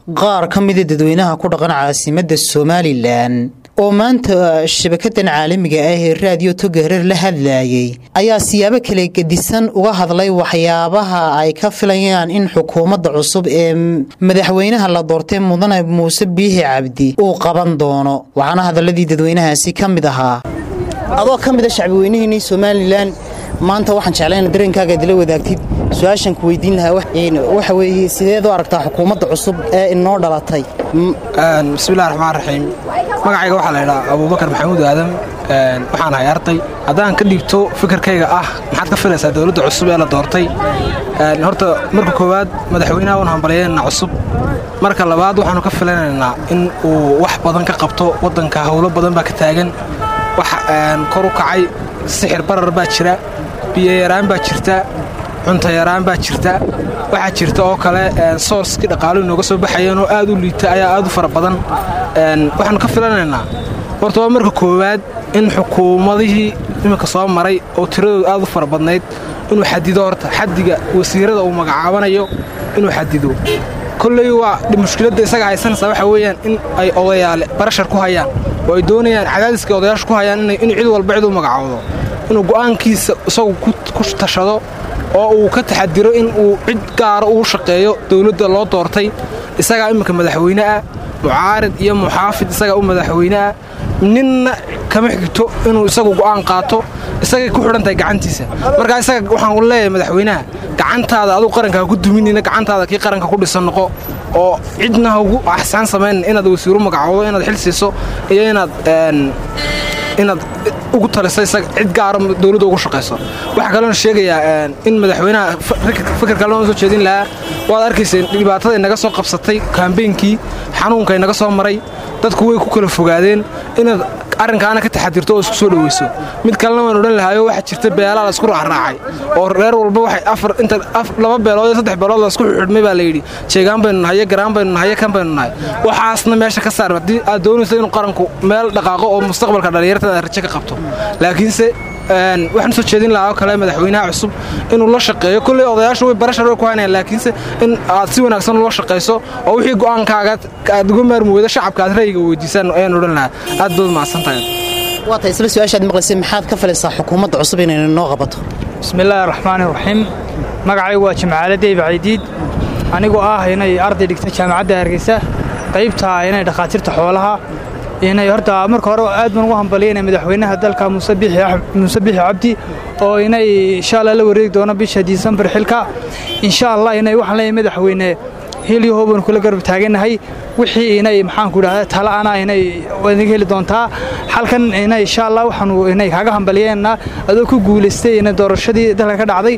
qaar ka mida dadweynaha ku dhaqan caasimadda somalilan oo maanta shabakadan caalamiga ah ee raadiyo toga hareer la hadlayay ayaa siyaabo kala gedisan uga hadlay waxyaabaha ay ka filayaan in xukuumadda cusub ee madaxweynaha la doortay mudane muuse biixi cabdi uu qaban doono waxaana hadaladii dadweynahaasi ka mid ahaa adoo ka mida shacbiweynihiinii somalilan maanta waxaan jeclayna dareenkaaga adila wadaagtid su-aashan ku weydiin lahaa waxa weeye sideed u aragtaa xukuumadda cusub ee inoo dhalatay bismillahi raxmaan raxiim magacayga waxaa la ydhaa abuubakar maxamuud aadam waxaan ahay arday haddaan ka dhigto fikirkayga ah maxaad ka filaysaa dowladda cusub ee la doortay horta marka koowaad madaxweynaha waan hambalyeynana cusub marka labaad waxaanu ka filanaynaa in uu wax badan ka qabto waddanka howlo badan baa ka taagan wax kor u kacay sixir barar baa jira biyoyaraan baa jirta cuntayaraan baa jirta waxaa jirta oo kale soorskii dhaqaaluhu inooga soo baxayeen oo aad u liita ayaa aad u fara badan waxaanu ka filanaynaa horta waa marka koowaad in xukuumadihii iminka soo maray oo tiradoodu aad u fara badnayd inuu xadido horta xadiga wasiirada uu magacaabanayo inuu xadido kolley waa mushkiladda isaga haysanaysaa waxaa weeyaan in ay odayaale barashar ku hayaan oo ay doonayaan cadaadiska odayaasha ku hayaan inuu cid walba cid u magacaawdo inuu go'aankiisa isagu ku tashado oo uu ka taxadiro in uu cid gaara uu shaqeeyo dowladda loo doortay isagaa imminka madaxweyne ah mucaarid iyo muxaafid isagaa u madaxweyne ah ninna kama xigto inuu isagu go'aan qaato isagay ku xidhan tahay gacantiisa markaa isaga waxaan leeyahay madaxweynaha gacantaada aduu qaranka ha ku duminina gacantaada kii qaranka ku dhisan noqo oo cidna ha ugu axsaan samaynin inaad wasiiru magacoodo inaad xil siiso iyo inaad inaad ugu taliso isaga cid gaara dowladda ugu shaqayso waxaa kaloona sheegayaa in madaxweynaha fikirka loo soo jeedin lahaa waad arkayseen dhibaatada inaga soo qabsatay kaambeynkii xanuunka inaga soo maray dadku way ku kala fogaadeen inaad arrinkaana ka taxadirto oo isku soo dhoweyso mid kalena waan odhan lahaayo waxaa jirta beelaa la isku raacraacay oo reer walba waxay afar inta laba beelood iyo saddex beelood la isku xidhmay baa layidhi jeegaan baynu nahay garaan baynu nahay kan baynu nahay waxaasna meesha ka saar haddii aad doonayso inuu qaranku meel dhaqaaqo oo mustaqbalka dhallinyartada aad rajo ka qabto laakiinse waxaan soo jeedin lahaa oo kale madaxweynaha cusub inuu la shaqeeyo kolley odayaashu way barashar way ku haynayaan laakiinse in aad si wanaagsan ula shaqayso oo wixii go'aankaaga aad uga maarmi weydo shacabka aad ra'yiga weydiisaan ayaan odhan lahaa aad baad mahadsan tahay waa tahay isla su-aashaad maqlaysay maxaad ka filaysaa xukuumadda cusub inay noo qabato bismillaahi raxmaani raxiim magacaygu waa jimcaale deyb caydiid anigoo ah inay arday dhigta jaamacadda hargeysa qaybtaa inay dhakhaatiirta xoolaha inay horta marka hore aad baan ugu hambaliyayna madaxweynaha dalka muuse biixi cabdi oo inay insha allah la wareegi doono bisha disembar xilka insha allah inay waxaan leeyahay madaxweyne heliyo hoobanu kula garab taaganahay wixii inay maxaanku idhahda tala'ana inay idinka heli doontaa halkan inay insha allah waxaanu inay kaaga hambaliyeenna adoo ku guulaystay inay doorashadii dalka ka dhacday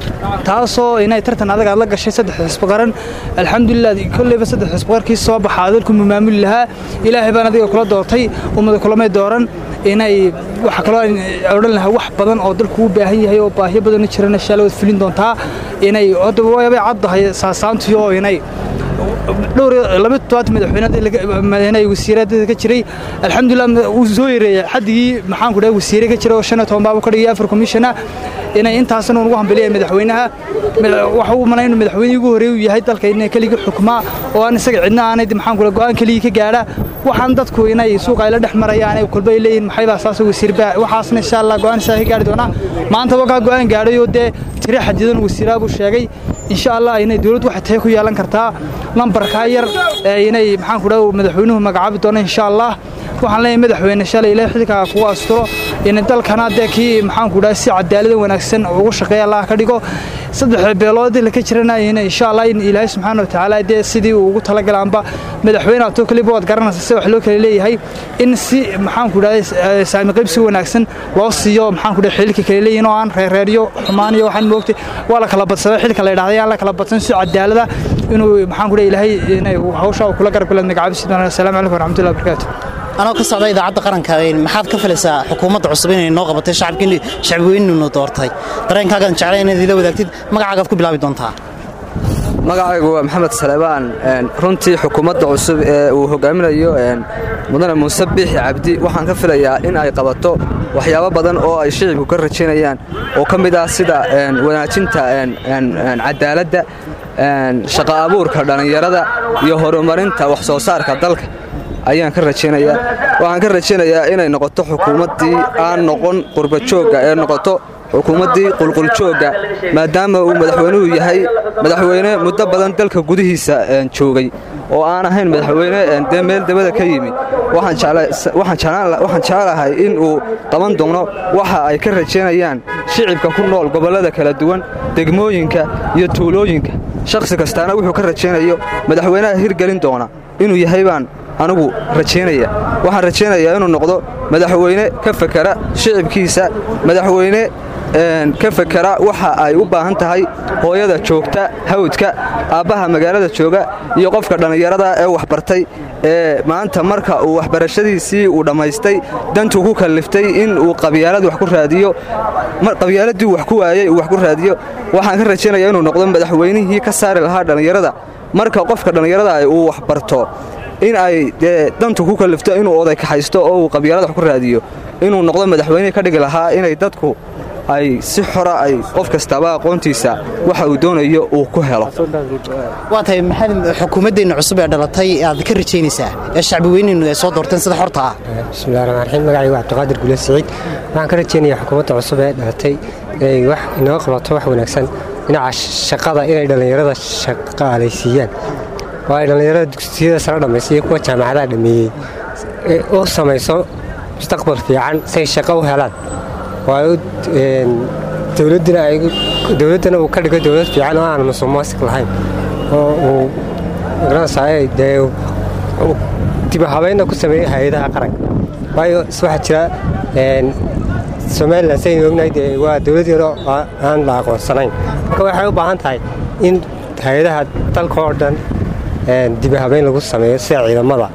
taasoo inay tartan adag aad la gashay saddex xisbi qaran alxamdulilah kolleyba saddex xisbi qarkii soo baxaa dalku maamuli lahaa ilaahay baan adiga kula doortay ummada kulamay dooran inay waxa kaloo odhan lahaa wax badan oo dalku u baahan yahay oo baahiyo badanna jirana insha allah waad fulin doontaa inay waabay caddahay saasaantii oo inay dhowr laba todobaad madaxweyne wasiiradeeda ka jiray alxamdulilah wuu soo yareeyay xadigii maxaanku dhahay wasiire ka jira oo shan iyo toban baabu ka dhigay afar commissiona inay intaasna ugu hambeliyay madaxweynaha waxa uu malay inuu madaxweynihii ugu horreey uu yahay dalka inay keligii xukmaa oo aan isaga cidna aanay maxaanku dhahay go'aan keligii ka gaadha waxaan dadku inay suuqa ay la dhex marayaan ay kolba ay leeyihin maxay baa saasoo wasiirba waxaasna insha allah go'aan isaa ka gaari doonaa maanta wakaa go'aan gaadhay oo dee tiri xadidan wasiiraa buu sheegay insha allah inay dowladdu waxay tahay ku yeelan kartaa lambarkaa yar ee inay maxaanku dhahay madaxweynuhu magacaabi doono insha allah waxaan leeyahay madaxweyne shalay ilaahay xilkaa kugu asturo in dalkana dee kii maxaanku dhahay si cadaalada wanaagsan ugu shaqeeya allah ka dhigo saddex beelood la ka jirana in insha allah in ilaahay subxaana wa tacaala dee sidii uu ugu talagalaanba madaxweyne atoo kaliba waad garanaysa si wax loo kala leeyahay in si maxaanku dhahay saami qaybsi wanaagsan loo siiyo maxaanku dhahay xilka kala leeyihin oo aan reereeryo xumaan iyo waxaan moogtay waa la kala badsaday xilka la yidhahday aan la kala badsan si cadaalada inuu maxaanku dhahay ilaahay inay hawsha uu kula garab galaad magacaabi sidaan assalaamu calaykum waraxmatullahi wabarakaatu anoo ka socda idaacadda qaranka maxaad ka filaysaa xukuumadda cusub inay noo qabatay shacabkii shacbiweyninu doortay dareenkaagaan jeclay inaad ila wadaagtid magacaagaad ku bilaabi doontaa magacaygu waa maxamed salebaan runtii xukuumadda cusub ee uu hogaaminayo mudane muuse biixi cabdi waxaan ka filayaa in ay qabato waxyaabo badan oo ay shicibku ka rajaynayaan oo ka mid ah sida wanaajinta cadaaladda shaqa abuurka dhallinyarada iyo horumarinta wax soo saarka dalka ayaan ka rajaynayaa waxaan ka rajaynayaa inay noqoto xukuumaddii aan noqon qurbajoogga ee noqoto xukuumaddii qulquljoogga maadaama uu madaxweynuhu yahay madaxweyne muddo badan dalka gudihiisa joogay oo aan ahayn madaxweyne dee meel dabada ka yimi waxaan jecelahay in uu qaban doono waxa ay ka rajaynayaan shicibka ku nool gobollada kala duwan degmooyinka iyo tuulooyinka shakhsi kastaana wuxuu ka rajaynayo madaxweynaha hirgelin doona inuu yahay baan anigu rajaynaya waxaan rajaynayaa inuu noqdo madaxweyne ka fakera shicibkiisa madaxweyne ka fakera waxa ay u baahan tahay hooyada joogta hawdka aabbaha magaalada jooga iyo qofka dhallinyarada ee waxbartay ee maanta marka uu waxbarashadiisii uu dhammaystay dantuu ku kalliftay in uu qabyaalad wax ku raadiyo qabyaaladii wax ku waayey uu wax ku raadiyo waxaan ka rajaynayaa inuu noqdo madaxweynihii ka saari lahaa dhallinyarada marka qofka dhallinyarada uu waxbarto in ay dee dantu ku kallifto inuu oday kaxaysto oo uu qabyaalad wax ku raadiyo inuu noqdo madaxweynihii ka dhigi lahaa inay dadku ay si xora ay qof kastaba aqoontiisa waxa uu doonayo uu ku helo waa tahay maxamed xukuumaddeenna cusub ee dhalatay aad ka rajaynaysaa ee shacbi weynaynu ay soo doorteen sida xorta ah bismillahi raxmaan raxiim magacaygu waa cabdiqaadir gule siciid waxaan ka rajaynayaa xukuumadda cusub ee dhalatay inay wax inoo qabato wax wanaagsan dhinaca shaqada inay dhallinyarada shaqaalaysiiyaan oo ay dhallinyarada dugsiyada sare dhammaysa iyo kuwa jaamacadaha dhammeeyey u samayso mustaqbal fiican say shaqo u helaan dowladdana uu ka dhigo dowlad fiican oo aan musuqmaasuq lahayn oo uu magaranaysaa dee dibahabeynna ku sameeyey hay-adaha qaranka waayo waxaa jira somalilan saynu ognahay dee waa dowlad yaro aan la aqoonsanayn marka waxay u baahan tahay in hay-adaha dalka oo dhan dibahabeyn lagu sameeyo sida ciidamada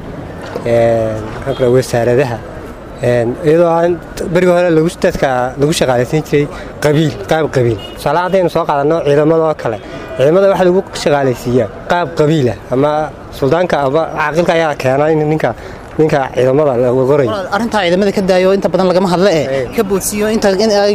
wasaaradaha iyadoo aan berigi hore dadka lagu shaqaalaysiin jiray qabiil qaab qabiil tusaale haddaynu soo qaadanno ciidamada oo kale ciidamada waxa lagu shaqaalaysiiyaa qaab qabiilah ama suldaanka ama caaqilka ayaa keenaa in ninka ninka ciidamada lagu qoray arrintaa ciidamada ka daayo inta badan lagama hadle eh ka boodsiiyo inta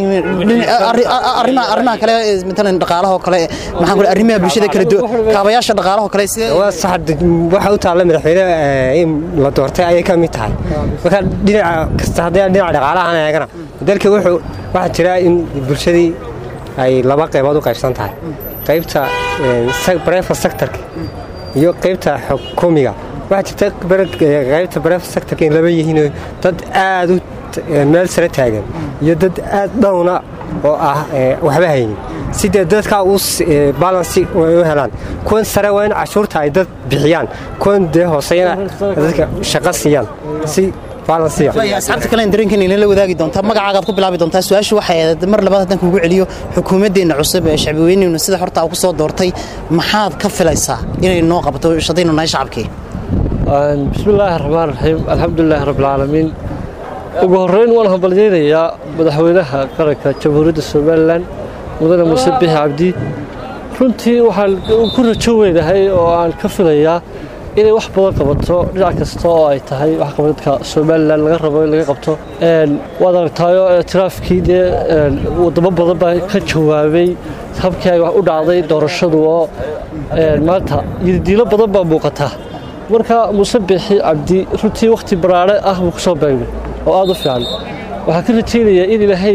arrimaha kale matalan dhaqaalahoo kale maxaan ku arrimaha bulshada kala duwan kaabayaasha dhaqaalahoo kale sidee waa sax waxa u taalla madaxweyne in la doortay ayay ka mid tahay marka dhinaca kasta haddii dhinaca dhaqaalahan eegana dalka wuxuu waxaa jira in bulshadii ay laba qaybood u qaybsan tahay qaybta brefa sectorka iyo qaybta xukuumiga waxaa jirta qaybta bref sectorka in laba yihiin dad aad u meel sare taagan iyo dad aad dhowna oo ah waxba haynin sidee dadkaa u balansi u helaan kuwan sare waa in cashuurta ay dad bixiyaan kuwan dee hooseyana dadka shaqo siiyaan si asxaabta kale dareenkan inala wadaagi doontaa magacaagaad ku bilaabi doontaa su-aashu waxay mar labaad haddaan kugu celiyo xukuumaddeenna cusub ee shacbi weynaynu sida horta ku soo doortay maxaad ka filaysaa inay noo qabato shadaynu nahay shacabkii bismillaahi raxmaan raxiim alxamdulilaahi rabbilcaalamiin ugu horrayn waan hambalyaynayaa madaxweynaha qaranka jamhuuriyadda somalilan mudane muuse bixi cabdi runtii waxaan ku rajo weynahay oo aan ka filayaa inay wax badan qabato dhinac kasta oo ay tahay waxqabadka somalilan laga rabo in laga qabto waad aragtaayo tiraafkii dee wadamo badan baa ka jawaabay habkii ay wax u dhacday doorashadu oo maanta yirdiilo badan baa muuqataa marka muuse bixi cabdi runtii wakhti baraare ah buu ku soo beegmay oo aad u fiican waxaan ka rajaynayaa in ilaahay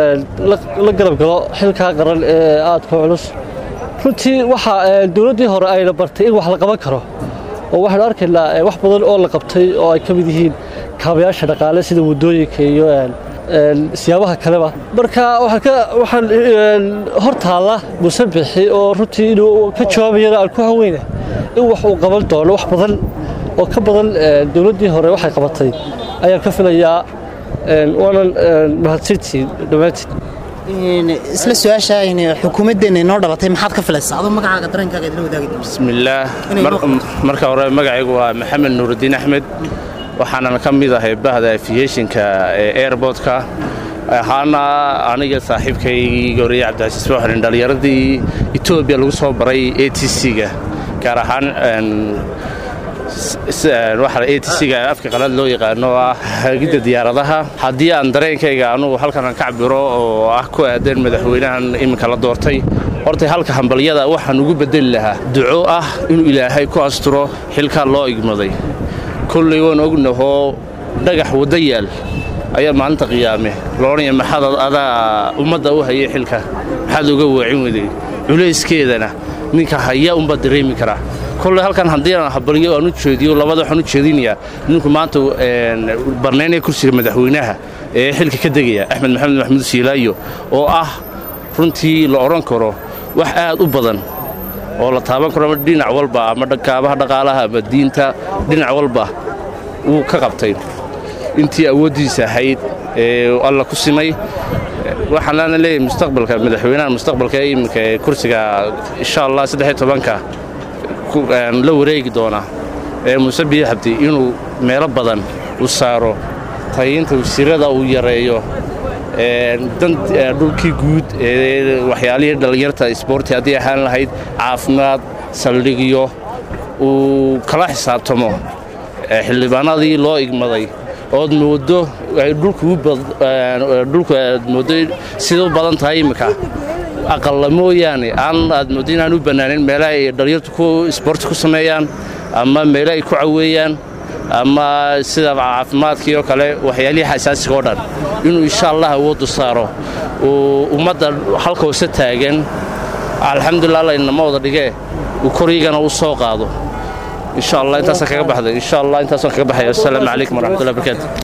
la garab galo xilkaa qaran ee aadka culus runtii waxa dowladdii hore ayna bartay in wax la qaban karo oo waxaanu arkaynaa wax badan oo la qabtay oo ay ka mid yihiin kaabayaasha dhaqaale sida waddooyinka iyo siyaabaha kaleba marka waxaan hor taalla muuse bixi oo runtii inuu ka jawaabayana aan ku haweyna in wax uu qaban doono wax badan oo ka badan dowladdii hore waxay qabatay ayaan ka filayaa waanan mahadsantiin dhammaantiin isla su-aasha xukuumaddeenna inoo dhalatay maxaad ka filaysaa adoo magacaaga dareenkaaga idila wadaagi doonta bismillaah marka hore magacaygu waa maxamed nuurudiin axmed waxaanan ka mid ahay bahda afiyeeshinka ee airbortka ahaana aniga saaxiibkay goriye cabdicasiis booxrin dhallinyaradii etoobiya lagu soo baray a t c-ga gaar ahaan waxa a t c-ga afka qalaad loo yaqaano ah hagidda diyaaradaha haddii aan dareenkayga anugu halkan aan ka cabiro oo ah ku aadan madaxweynahan iminka la doortay horta halka hambalyada waxaan ugu bedeli lahaa duco ah inuu ilaahay ku asturo xilkaa loo igmaday kolley waan ognahoo dhagax wadda yaal ayaa maalinta qiyaame loodhanaya maxaad adaa ummadda u hayay xilka maxaad uga waacin weday culayskeedana ninka haya unbaa dareemi karaa kolley halkan haddii aan habalyo aan u jeediyo labada waxaan u jeedinayaa ninku maanta barnaynaya kursiga madaxweynaha ee xilka ka degaya axmed maxamed maxamuud siilaayo oo ah runtii la odhan karo wax aad u badan oo la taaban karo ama dhinac walba ama kaabaha dhaqaalaha ama diinta dhinac walba wuu ka qabtay intii awooddiisa ahayd ee alla ku simay waxaan laana leeyahay mustaqbalka madaxweynaha mustaqbalka ee iminka ee kursiga insha allah saddex tobanka la wareegi doona ee muuse biyo xabdi inuu meelo badan u saaro tayinta wasiirada uu yareeyo dhulkii guud ee waxyaalihii dhallinyarta isboorti haddii ahaan lahayd caafimaad saldhigyo uu kala xisaabtamo xildhibaanadii loo igmaday ood moodo dhulku aad moodo sida u badan tahay iminka aqalla mooyaane aan aad mooddo inaan u bannaanayn meelaha ay dhallinyartu ku isboorti ku sameeyaan ama meelo ay ku caweeyaan ama sida caafimaadkii oo kale waxyaalihii xasaasiga oo dhan inuu insha allah awooddu saaro uu ummadda halka hoose taagan alxamdulilah allaynama wada dhigee uu koryigana u soo qaado insha allah intaasaan kaga baxday insha allah intaasaan kaga baxaya assalaamu calaykum waraxmatullahi barakaatu